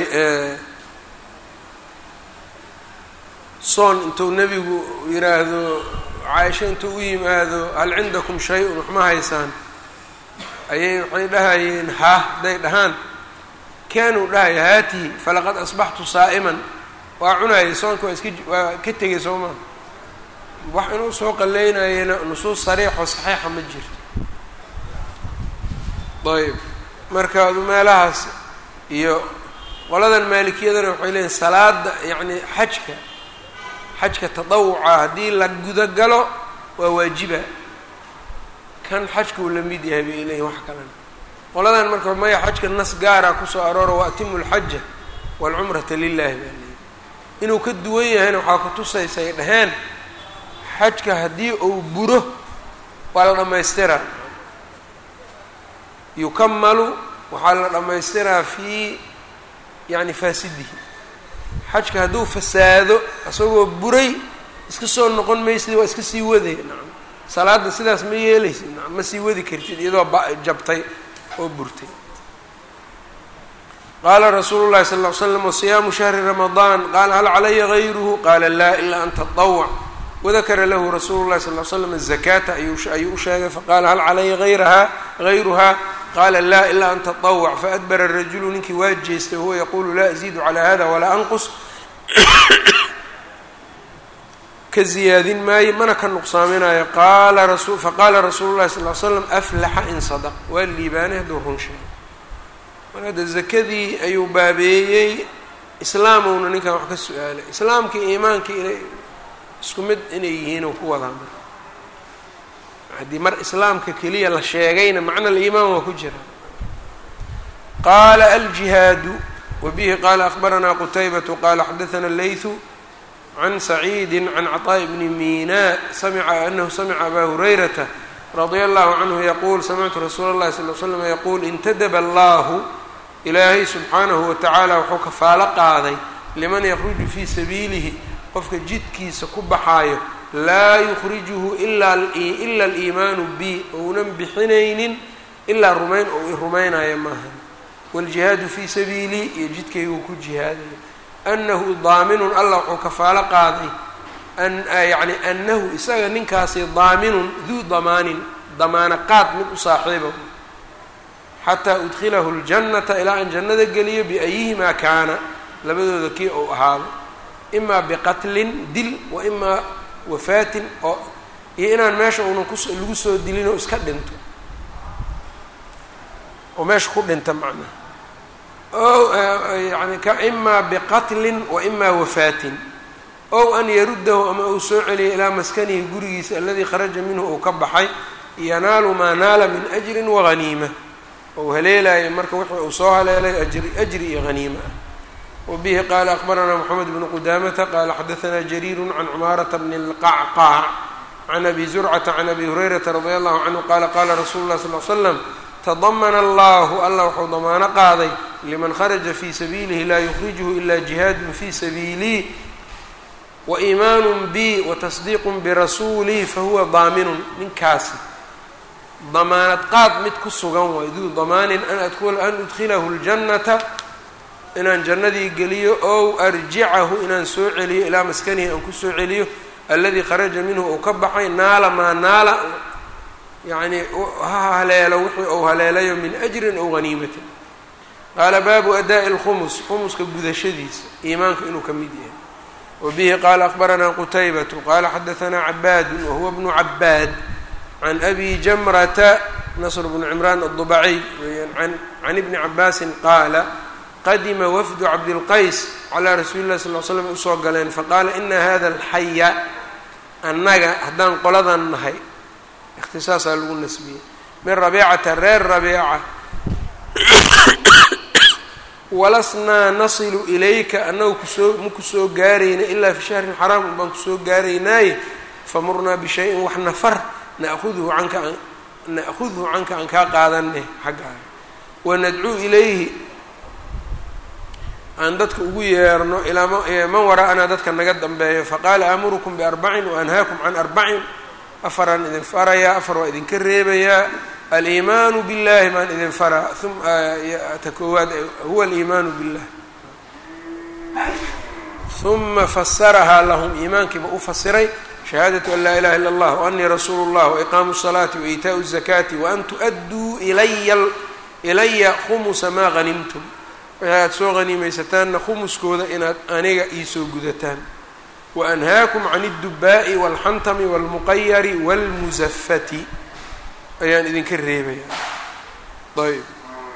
soon intuu nebigu yidhaahdo caaisho intuu u yimaado hal cindakum shay-un waxma haysaan ayay waxay dhahayeen ha hadday dhahaan kaanuu dhahaya haatihi falaqad asbaxtu saa'iman waa cunayay soonka waa iska waa ka tegay soo maa wax inuu soo qaleynayena nusuus sariixoo saxiixa ma jirto ayb marka adu meelahaas iyo qoladan maalikiyadana waxay leeyihin salaada yacni xajka xajka tadawuca haddii la gudagalo waa waajiba kan xajka uu la mid yahay bay leeyihin wax kalena qoladan marka maya xajka nas gaara kusoo arooro wa atimu lxaja waalcumrata lilahi baa leeyihi inuu ka duwan yahayna waxaa ku tusaysa ay dhaheen xajka haddii uu buro waa la dhammaystiraa yukamalu waxaa la dhammaystiraa fii yani faasidihi xajka hadduu fasaado isagoo buray iska soo noqon maysid waa iska sii waday nacam salaadda sidaas ma yeelaysid nacam ma sii wadi kartid iyadoo ba jabtay oo burtay qaala rasuulu llahi sala ll ly slam wasiyaamu shahri ramadaan qaala hal calaya gayruhu qaala laa ilaa an tatawc wadakara lahu rasuulu llahi sal l slam azakaata ayuu u sheegay faqaala hal calaya ayraha gayruha qaala laa ilaa an tatawc faadbara rajulu ninkii waa jeestay wahuwa yaquulu laa aziidu calaa hada walaa anqus ka ziyaadin maayo mana ka nuqsaaminayo qaala faqaala rasuulu llahi sal l slam aflaxa in sadaq waa liibaanay hadduu run sheegay mar hadda zakadii ayuu baabeeyey islaamowna ninkan wax ka su-aalay islaamkii iimaankii inay isku mid inay yihiin oo ku wadaa marka haddii mar islaamka keliya la sheegayna macna aliimaan waa ku jira qaala aljihaadu wabihi qaala akbaranaa qutaybatu qaala xadaثana leythu can saciidi can caطaaءi bni mina samica anahu samica abaa hurayrata radia allahu canhu yaquul samictu rasuula اllahi sal l slam yaquul intadaba allahu ilaahay subxaanahu watacaala wuxuu kafaalo qaaday liman yakruju fii sabiilihi qofka jidkiisa ku baxaayo laa yukhrijuhu ila ila aliimaanu bi ounan bixinaynin ilaa rumayn ou i rumaynaya maaha waaljihaadu fii sabiilii iyo jidkayguu ku jihaadaya annahu daaminun allah wuxuu kafaalo qaaday yani annahu isaga ninkaasi daaminun duu damaanin damaano qaad mid u saaxiiba xataa udkilahu ljannata ilaa aan jannada geliyo biayihimaa kaana labadooda kii ou ahaado imaa biqatlin dil wa imaa wafaatin oo iyo inaan meesha uunan kus lagu soo dilin oo iska dhinto oo meesha ku dhinta macnaha o yani ka imaa biqatlin wa imaa wafaatin ow an yaruddahu ama uu soo celiyo ilaa maskanihi gurigiisa aladii kharaja minhu uu ka baxay yanaalu maa naala min ajrin waghaniima ou haleelayo marka wixii uu soo haleelay ajri ajri iyo haniima ah wbihi qala akbaranaa mxamed bnu qudamata qala xadaanaa jariiru can cumaarata bni اlqacqaac can abi zurcata can abi hurayrata radi allahu canhu qala qala rasulu lah sal l slam tadamana allahu allah wuxuu damaano qaaday liman kharaja fii sabiilihi laa yukhrijuhu ila jihaadun fii sabiilii waiimaanu bi watasdiiqu birasuulii fahuwa daaminun ninkaasi damaanad qaad mid ku sugan waay duu damaanin an adkula an udkhilahu ljannata inaan jannadii geliyo ow arjicahu inaan soo celiyo ilaa maskanihi aan kusoo celiyo alladii kharaja minhu uu ka baxay naala maa naala yacnii ha haleelo wixii uu haleelayo min ajrin ow haniimatin qaala baabu adaa'i lkhumus khumuska gudashadiisa iimaanka inuu ka mid yahay wa bihi qaala akbaranaa qutaybatu qaala xadahanaa cabaadu wahuwa bnu cabaad can abi jamrata nasr bnu cimraan aلdubaciy weyaan can ibni cabaasin qaala qadima wafdu cabdilqays calaa rasuuli llahi sal l slam usoo galeen faqaala ina hada alxaya annaga haddaan qoladan nahay ikhtisaasaa lagu nasbiyey min rabiicata reer rabiica walasnaa nasilu ilayka annagu kusoo ma kusoo gaarayna ilaa fi shahrin xaraam un baan kusoo gaaraynaaye famurnaa bishayin wax nafar na'huduhu canka na'khudhu canka aan kaa qaadaneh xaggaaga wanadcuu ilayhi aan dadka ugu yeerno ilaa man waraa'anaa dadka naga dambeeyo faqaala aamurukum biarbacin waanhaakum can arbacin afaraan idin farayaa afar waa idinka reebayaa aliimaanu billahi baan idin faraa ta koowaad huwa aliimaanu billah uma fasarahaa lahum iimaankiiba u fasiray shahaadatu an laa ilaha illa allah waanii rasuulu llah waiqaamu الsalaati waitaau الzakaati waan tu'adduu ilaya ilaya khumusa maa hanimtum wixii aad soo haniimaysataanna khumuskooda inaad aniga iisoo gudataan waanhaakum can اdubaa'i wاlxantami wاlmuqayari wاlmusafati ayaan idinka reebaya ayb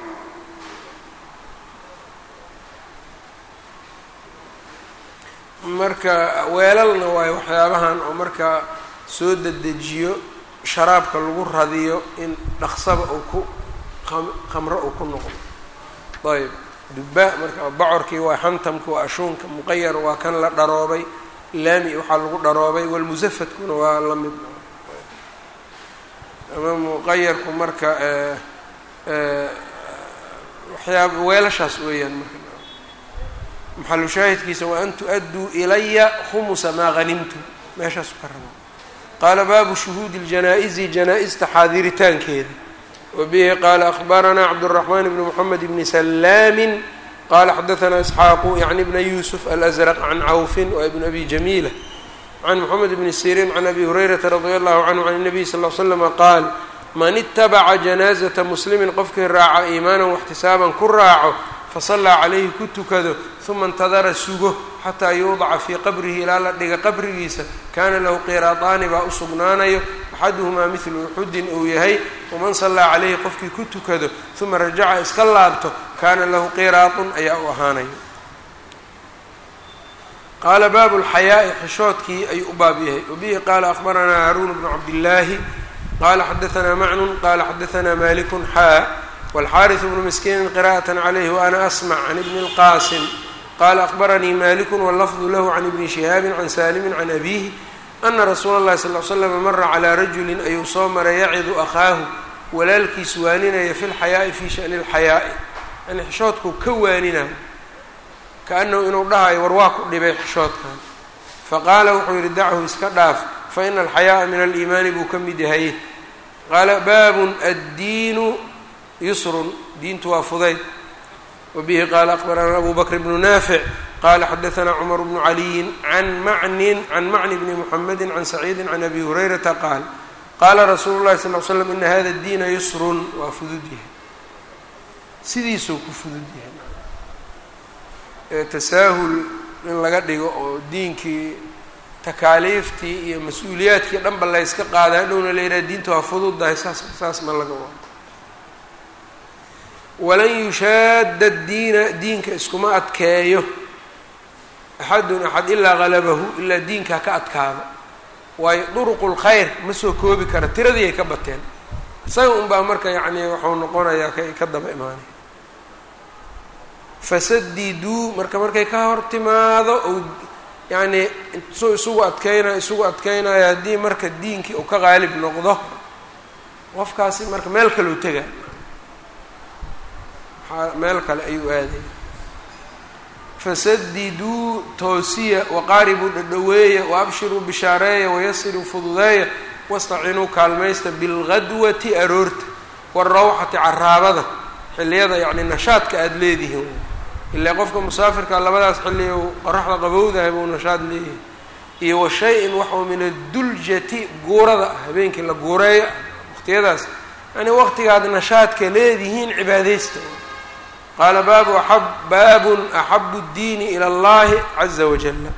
marka weelalna waayo waxyaabahan oo marka soo dedejiyo sharaabka lagu radiyo in dhaqsaba uu ku khamro uu ku noqdo ayb dubaa marka bocorkii waa xantamka waa ashuunka muqayar waa kan la dharoobay laami waxaa lagu dharoobay walmusafadkuna waa la mid ama muqayarku marka waxyaab weelashaas weeyaan marka maxalu shaahidkiisa wa an tu-adduu ilaya khumusa maa hanimtum meeshaasu ka raba qaala baabu shuhuudi ljanaa-izi janaa-ista xaadiritaankeeda wa bihi qaala akhbaranaa cabdالraxmaan bni moxamed bni salaamin qala xadaanaa isxaaqu yacni bna yuusuf alazraq can cawfin wa ibn abi jamiila can moxamed bni siriin can abi hurayrata radi allahu canhu can الnabiy sal l slama qaal man itabaca janaazata muslimin qofkii raaca iimaanan waxtisaaban ku raaco fasallaa calayhi ku tukado uma intadara sugo xataa yuudaca fii qabrihi ilaa la dhiga qabrigiisa kaana lahu qiraadaani baa u sugnaanayo axaduhumaa midlu uxudin uu yahay waman sallaa calayhi qofkii ku tukado uma rajaca iska laabto kaana lahu qiraadun ayaa u ahaanayo qaala baabu lxayaa'i xishoodkii ayuu u baab yahay wabihi qaala akhbaranaa haaruun bnu cabdillaahi qala xadaanaa macnun qala xadaanaa malikun xaa wاlxariث bnu miskiini qira'aة عlayh وأna asmع can ibni اlqasim qala akhbaranii maliku wاlafظu lahu can ibni shihaabi can salimi can abihi ana rasuula اllahi sal ly slam mara calىa rajuli ayuu soo maray yacidu akhaahu walaalkiis waaninaya fi lxayaaءi fi shaأni اlxayaaءi yani xishoodkuu ka waaninayo kaanahu inuu dhahayo war waa ku dhibay xishoodkan faqaala wuxuu yihi dachu iska dhaaf faina alxayaaءa min aliimaani buu ka mid yahay qaala baabun addiinu yusrun diintu waa fudayd wabihi qaala akbaranaa abu bakr bnu naafic qala xadaanaa cumar bnu caliyin can macnin can macni bni muxamedi can saciidi can abi hurayrata qaal qaala rasuulu llahi sal l slam ina hada diina yusrun waa fudud yahay sidiisuu ku fudud yahay tasaahul in laga dhigo oo diinkii takaaliiftii iyo mas-uuliyaadkii dhanba layska qaada hadhowna la yidhaha diinta waa fududdahay saas saas ma laga wado walan yushaada diina diinka iskuma adkeeyo axadun axad ilaa halabahu ilaa diinkaa ka adkaado waayo duruqu lkhayr ma soo koobi kara tiradii ay ka bateen isaga unbaa marka yacni waxau noqonayaa ka ka daba imaanay fasadiduu marka markay ka hor timaado ou yacnii suu isugu adkeynayo isugu adkeynayo haddii marka diinkii uu ka qaalib noqdo qofkaasi marka meel kaleu tega meel kale ayuu aaday fasadiduu toosiya waqaaribuu dhadhaweeya waabshiruu bishaareeya wayasiruu fududeeya wastacinuu kaalmaysta bilgadwati aroorta waarawxati caraabada xilliyada yacni nashaadka aada leedihiin ilaa qofka musaafirka labadaas xilli uu qoraxda qabowdahay buu nashaad leeyahay iyo wa shay-in waxuu min adduljati guurada habeenkii la guureeyo waqtiyadaas yani waqtigaad nashaadka leedihiin cibaadaysta qaala baabu a baabun axabu اddiini ilى اllahi caza wajala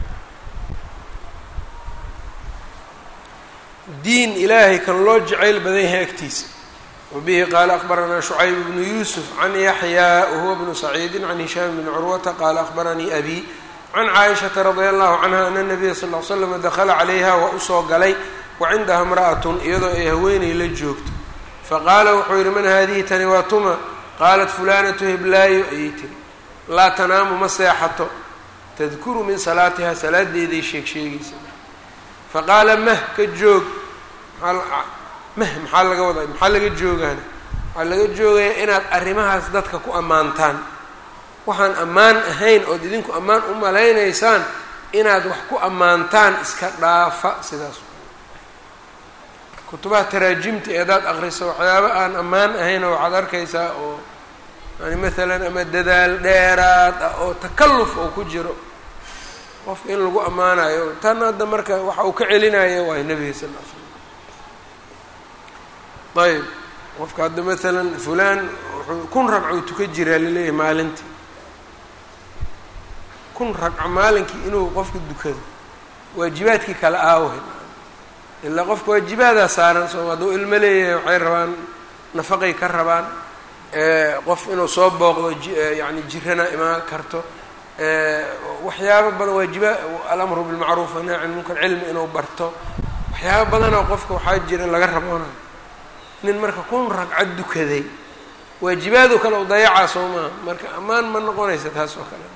diin ilaahay kan loo jacayl badan yahay agtiisa wabihi qaala akbaranaa shucayb bnu yuusuf can yaxyaa wahuwa bnu saciidi can hishaam bni curwata qaala akbaranii abi can caaishata radia allahu canha ana nabiya sal l slam dakala calayha waa usoo galay wa cindaha imra'atun iyadoo ay haweenay la joogto faqaala wuxuu yihi man haadihi tani waa tuma qaalat fulanatu heblaayo ayay tiri laa tanaamu ma seexato tadkuru min salaatiha salaadeeday sheeg sheegaysa faqaala mah ka joog mah maxaa laga wadaa maxaa laga joogaana waxaa laga joogaya inaad arrimahaas dadka ku ammaantaan waxaan ammaan ahayn ood idinku ammaan u malaynaysaan inaad wax ku ammaantaan iska dhaafa sidaas kutubaha taraajimta ee hadaad akriso waxyaaba aan ammaan ahaynoo waxaad arkaysaa oo yani maalan ama dadaal dheeraad ah oo takalluf oo ku jiro qofka in lagu ammaanayo tan hadda marka waxa uu ka celinayo waay nebiga sal l slam ayb qofka hadda maalan fulaan wuxuu kun ragcuu tuka jiraa laleeyahay maalintii kun ragco maalinkii inuu qofka dukado waajibaadkii kale aawahay ilaa qofka waajibaadaa saaran sooma hadduu ilmo leeyahay waxay rabaan nafaqay ka rabaan qof inuu soo booqdo yani jirana imaan karto waxyaabo badan waajiba alamru bilmacruuf wanaaci can munkar cilmi inuu barto waxyaabo badanoo qofka waxaa jira laga raboonayo nin marka kun ragcad dukaday waajibaadoo kale u dayacaa soo maaha marka ammaan ma noqonaysa taas oo kale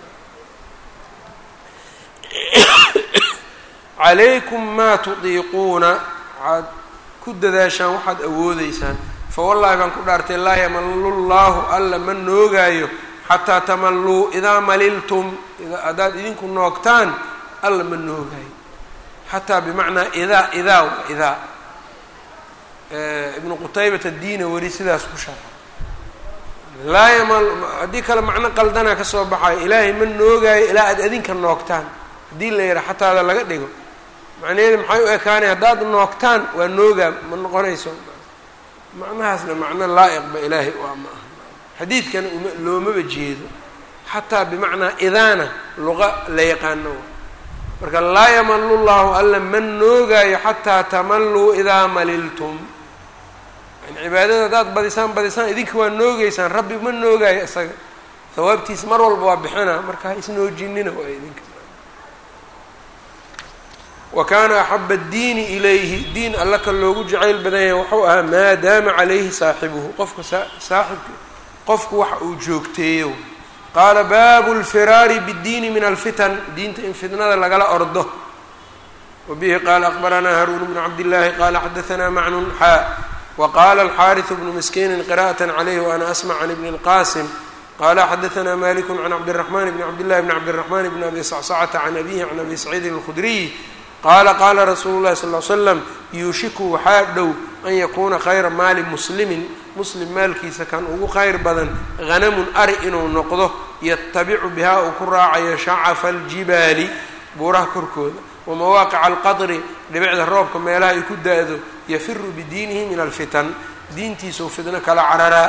calaykum maa tudiiquuna waxaad ku dadaashaan waxaad awoodeysaan fa wallahi baan ku dhaartay laa yamallu llaahu alla ma noogaayo xataa tamalluu idaa maliltum haddaad idinku noogtaan alla ma noogaayo xataa bimacnaa idaa idaa wa idaa ibnu qutaybata diina weli sidaas ku sharxa laa yamal haddii kale macno qaldanaa ka soo baxayo ilaahay ma noogaayo ilaa aad adinka noogtaan haddii la yidhaha xataada laga dhigo macnaheedu maxay u ekaanay haddaad noogtaan waa noogaa ma noqonayso macnahaasna macno laa'iqba ilaahay waa ma aha xadiidkana uma loomaba jeedo xataa bimacnaa idaana luqa la yaqaano marka laa yamallu llahu alla ma noogaayo xataa tamalluu idaa maliltum yani cibaadada haddaad badisaan badisaan idinka waa noogeysaan rabbi ma noogaayo isaga hawaabtiisa mar walba waa bixina marka ha isnoojinina waa idinka wa kaana axaba addiini ilayhi diin alla ka loogu jacayl badan yahay wuxuu ahaa maa daama calayhi saaxibuhu qofka saaxibka qofku waxa uu joogteeyo qaala baabu lfiraari biddiini min alfitan diinta in fitnada lagala ordo wa bihi qaala akbaranaa haruun bnu cabdillaahi qaala xadaanaa macnun xaa wa qaala alxaariثu bnu miskiinin qira'at calayhi waana asmac can ibni اlqasim qala xadaanaa maliku can cabdiraxman bni cabdillahi bni cabdiraxman bni abi sacsacata can abihi can abi saciidin اlkhudriy qaala qaala rasuulu llahi sal l slam yuushiku waxaa dhow an yakuuna khayra maali muslimin muslim maalkiisa kan ugu khayr badan hanamun ari inuu noqdo yatabicu bihaa uu ku raacayo shacafa aljibaali buuraha korkooda wa mawaaqica alqadri dhibicda roobka meelaha ay ku da-do yafiru bidiinihi min alfitan diintiisau fitno kala cararaa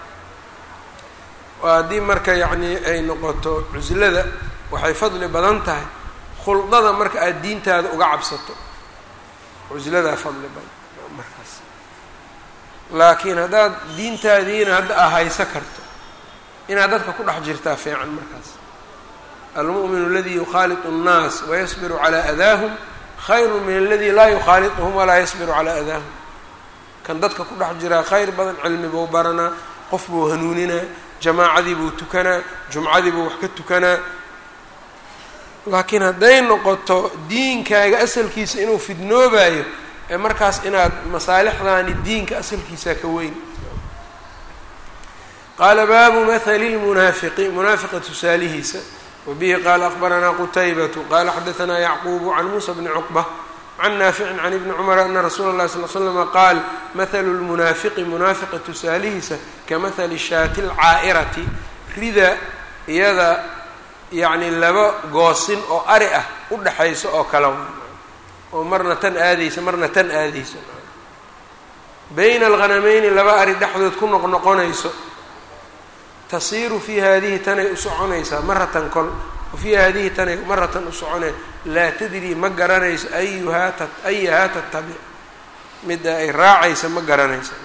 haddii marka yacnii ay noqoto cuslada waxay fadli badan tahay khuldada marka aada diintaada uga cabsato cusladaa fadli badan markaas laakiin haddaad diintaadiina hadda a hayso karto inaad dadka ku dhex jirtaa fiican markaas almu'minu aladii yukhaaliطu الnaas wayasbiru calaa adaahum khayru min aladi laa yukhaaliطuhum walaa yasbiru calaa adaahum kan dadka ku dhex jiraa khayr badan cilmi buu baranaa qof buu hanuuninaa jamaacadii buu tukanaa jumcadii buu wax ka tukanaa laakiin hadday noqoto diinkaaga asalkiisa inuu fidnoobayo ee markaas inaad masaalixdaani diinka asalkiisaa ka weyn qaala baabu mahali lmunaafiqi munaafiqa tusaalihiisa wa bihi qaala akbaranaa qutaybatu qaala xadaanaa yacquubu can muusa bni cuqba can naaficin can ibni cumara ana rasuula اllahi sal l slama qaal mahalu lmunaafiqi munaafiqa tusaalihiisa ka mahali shaati lcaa'irati rida iyada yacni laba goosin oo ari ah u dhexayso oo kale oo marna tan aadaysa marna tan aadaysa bayna alghanameyni laba ari dhexdood ku noqnoqonayso tasiiru fii haadihi tanay u soconaysaa maratan kol wa fii haadihi tanay maratan u soconay laa tadrii ma garanayso ayuhaa ta ayahaa tatabic midda ay raacaysa ma garanaysa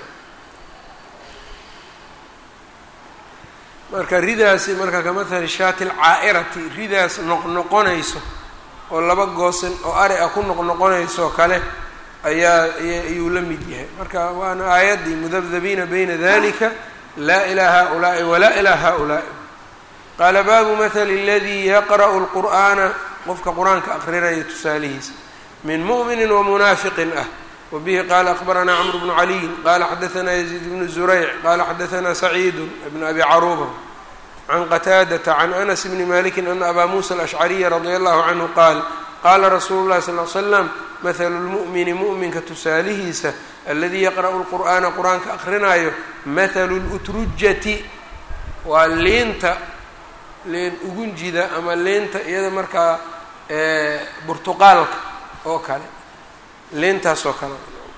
marka ridaasi marka kamahali shaati lcaa'irati ridaas noqnoqonayso oo laba goosan oo ari ah ku noqnoqonaysoo kale ayaa ayuu la mid yahay marka waana aayaddii mudabdabiina bayna dalika laa ilaa haؤulaaءi walaa ilaa haؤulaaءi qaala baabu mahali اladii yaqra'u اlqur'aana qofka qur-aanka aqrinaya tusaalihiisa min muؤmini wamunaafiqin ah wbihi qala akbaranaa cmr bnu caliyin qala xadaanaa yaziid bnu zurayc qala xadaanaa saciidu bn abi caruuba can qataadata can anas bni maliki ana abaa musa alashcariya radia allahu canhu qaal qaala rasuulu llahi sal l slam mahalu lmu'mini mu'minka tusaalihiisa aladii yaqra'u lqur'aana qur-aanka akrinaayo mahalu lutrujati waa liinta liin ugunjida ama liinta iyada markaa burtuqaalka oo kale liintaasoo kale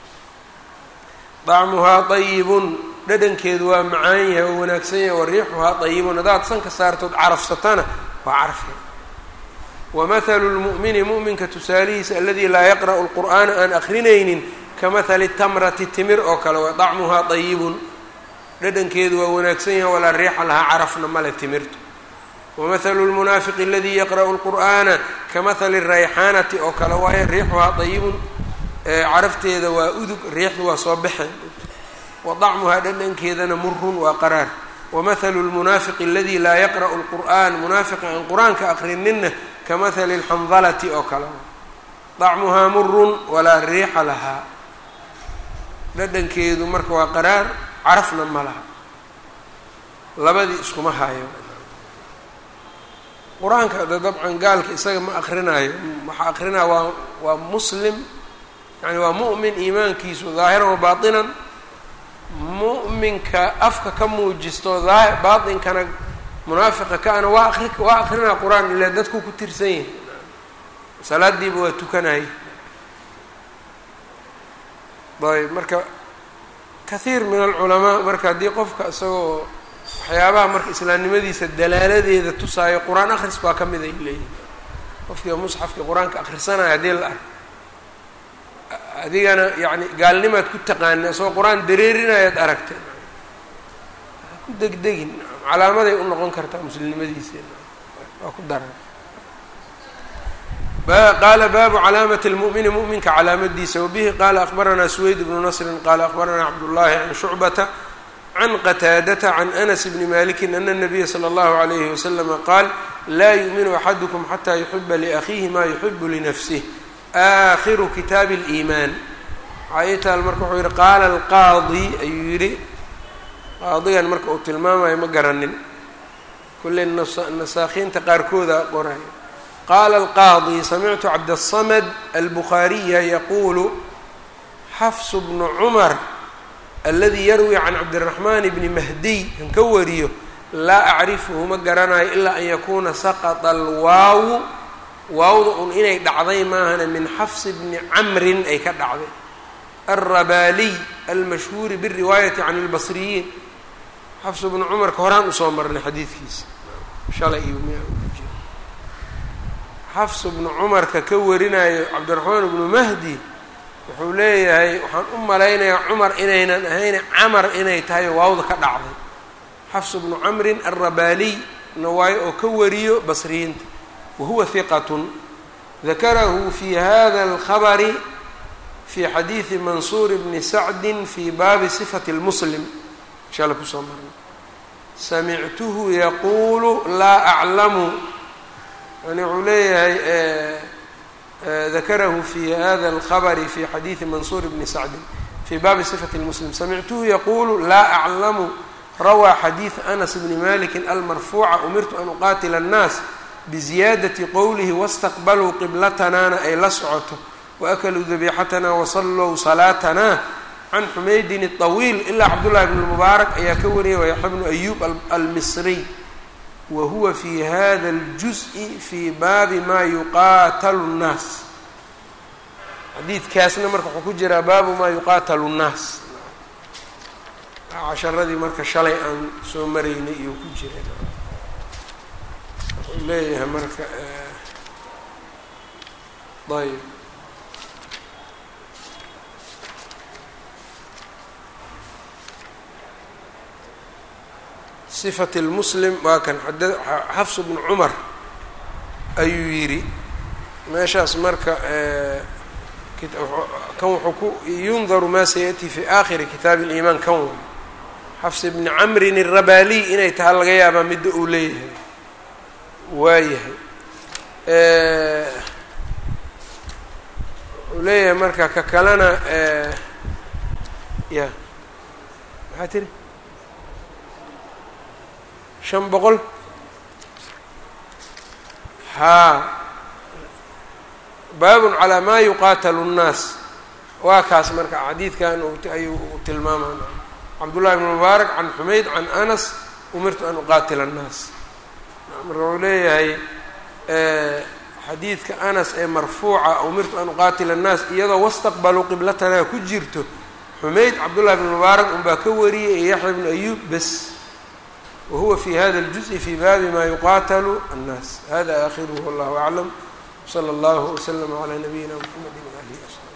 dacmuhaa dayibun dhadhankeedu waa macaan yahay oo wanaagsan yahay wa riixuhaa dayibun haddaad sanka saartood carafsatana waa carafya wamahalu lmu'mini mu'minka tusaalihiisa aladii laa yaqra'u lqur'aana aan akrinaynin kamahali tamrati timir oo kale waa dacmuhaa dayibun dhadhankeedu waa wanaagsan yahay walaa riixa lahaa carafna male timirtu wamahalu lmunaafiqi aladii yaqra'u lqur'aana kamahali rayxaanati oo kale waayo riixuhaa dayibun carafteeda waa udug riixdu waa soo baxeen wa dacmuhaa dhadhankeedana murun waa qaraar wamahalu lmunaafiqi aladii laa yaqra'u lqur'an munaafiqa aan qur-aanka aqrininna kamahali lxandalati oo kale dacmuhaa murun walaa riixa lahaa dhadhankeedu marka waa qaraar carafna ma laha labadii iskuma haayo qur-aanka de dabcan gaalka isaga ma akrinaayo waxaa akrinaya waa waa muslim yani waa mu'min iimaankiisu daahiran wa baatinan mu'minka afka ka muujisto aa baatinkana munaafiqa ka-ana waa akri waa akrinaa qur-aan ile dadku ku tirsan yahay salaadiiba waa tukanaya ayb marka kathiir min alculamaa marka haddii qofka isagoo waxyaabaha marka islaamnimadiisa dalaaladeeda tusaayo qur-aan akhris baa ka mid ay leeyihin qofkii musxafkii qur-aanka akhrisanaya haddii la arko adigana yani gaalnimaad ku taqaana isagoo qur-aan dareerinayaad aragteen ku degdegin calaamaday u noqon kartaa muslimnimadiisa waa ku daran qaala baabu calaamati اlmu'mini mu'minka calaamadiisa wabihi qaala akbaranaa suweyd bnu nasrin qaala akbaranaa cabdullahi can shucbata can qataadata can anas bni maliki ana الnabiya slى اllahu عalayhi waslama qaal laa yu'minu axadukum xataa yuxiba liakhiihi ma yuxibu linafsih aakhiru kitaabi اliimaan waxaa ii taal marka wuxuu yihi qaala alqaadi ayuu yidhi qaadigan marka uu tilmaamayo ma garanin kulley nasaakhiinta qaarkooda qorayo qaala alqaadi samictu cabdالsamad albukhaariya yaquulu xafsu bnu cumar aladi yarwi can cabdiraxmaan bni mahdiy kan ka wariyo laa acrifuhu ma garanayo ilaa an yakuuna saqطa alwaawu waawda un inay dhacday maahana min xafs bni camrin ay ka dhacday alrabaaliy almashhuuri biriwaayati can اlbasriyiin xafs bnu cumarka horaan usoo marnay xadiidkiisa shalay iyo xafs bnu cumarka ka warinayo cabdiraxmaan bnu mahdi wuxuu leeyahay waxaan u malaynayaa cumar inaynan ahayn camar inay tahay waawda ka dhacday xafs bnu camrin alrabaaliy na waayo oo ka wariyo basriyiinta wahuwa hiqatun dakarahu fi hada alkhabari fi xadiidi mansuur bni sacdi fi baabi sifati lmuslim inshaalla kusoo marnay samictuhu yaquulu laa aclamu yani wuxuu leeyahay dakarahu fi hada alkhabari fi xadiidi mansuur bni sacdin fi baabi sifati lmuslim samictuhu yaquulu laa aclamu rawaa xadiida anas bni maliki almarfuuca umirtu an uqaatila annaas biziyaadati qowlihi wastaqbaluu qiblatanaana ay la socoto waakaluu dabiixatanaa wasallow salaatanaa can xumaydin الطawiil ilaa cabdullahi bn mubaarak ayaa ka wariyay waa yaxya bnu ayub almisriy wa huwa fi hada اljuzءi fi baabi ma yuqaatalu الnaas xadiidkaasna marka wuxuu ku jiraa baabu ma yuqaatalu الnaas casharadii marka shalay aan soo maraynay iyo ku jira wuxuu leeyahay marka ayb sifat lmuslim waa kan xafs bnu cumar ayuu yidhi meeshaas marka kan wuxuu ku yundaru ma sayaأtii fi aakhiri kitaabi اliimaan kan w xafs bni camrin الrabaaliy inay taha laga yaabaa midda uu leeyahay waayahay uu leeyahay marka ka kalena ya maxaa tiri shan boqol haa baabun calaa maa yuqaatalu الnaas waa kaas marka xadiidkan ayuu tilmaamana cabdullahi bn mubaarak can xumayd can anas umirtu an uqaatila الnaas marka wuxuu leeyahay xadiidka anas ee marfuuca umirtu an uqaatila الnaas iyadoo wastaqbaluu qiblatanaa ku jirto xumayd cabdullahi bn mubaarak unbaa ka wariyay iyo yaxya bnu ayub bes whuwa fi hada اljuزء fi baabi ma yuqaatalu الnaas hada akhiruhu wallahu aclam wslى اllahu wslm عlى nabiyina mxamedi walih وصحbi